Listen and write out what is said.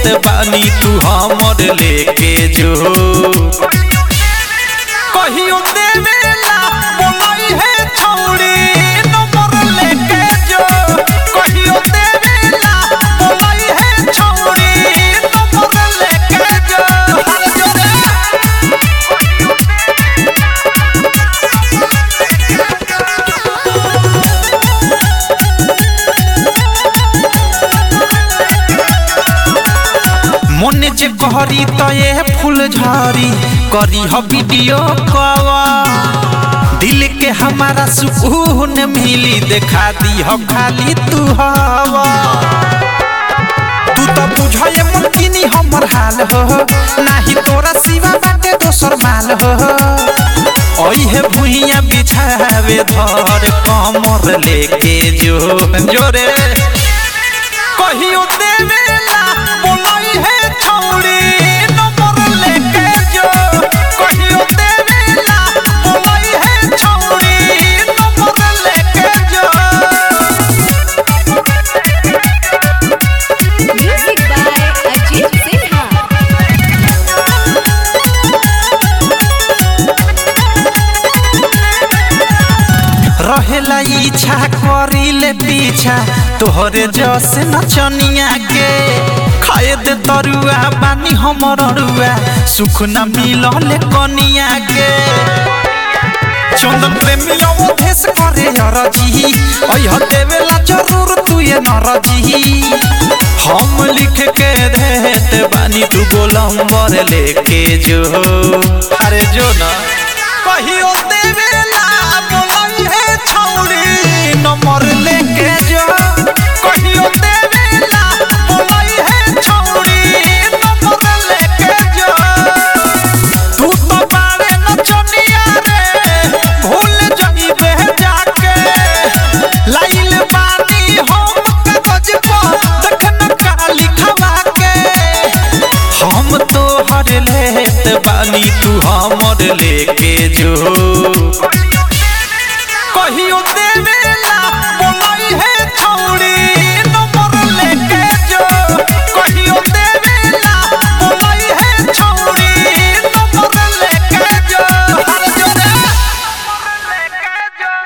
बानी तू हमर लेके जो कहियो देवेला बोलाई है छौड़ी नंबर लेके जो कहियो देवेला बोलाई है छौड़ी नंबर लेके जो हर जोरे মনে যে করি তয়ে ফুল ঝরি करी हो वीडियो कॉल दिल के हमारा सुकून मिली देखा दी हो खाली तू हवा तू तो बुझे मुमकिनी हमर हाल हो नाही तोरा सिवा बाटे दोसर माल हो ओहे भुइया बिछावे धर कमर लेके जो जोरे कहियो देवेला बोलाई है छौड़ी नंबर लेके जो कहियो देवेला बोलाई है छौड़ी नंबर लेके जो Music by Ajit Sinha. रहेला इच्छा करिले पीछा तोहरे जस नचनिया के खाए दे तरुआ बानी हमर अरुआ सुख न मिलले कनिया के चंदन प्रेमी अवधेश करे अरजी अह देवेला जरूर तू ये नरजी हम लिख के देत बानी तू गोलंबर लेके जो अरे जो ना कहियो देवेला बोलाई है छौड़ी नंबर लेके जो कहियो देवेला बोलाई है छौड़ी नंबर लेके जो तू तो बारे नचनिया रे भूल जाइबे जाके लाइल बानी हम कागज पर देखन का लिखवा के हम तो हर लेत बानी तू हमर लेके जो कहियो देवे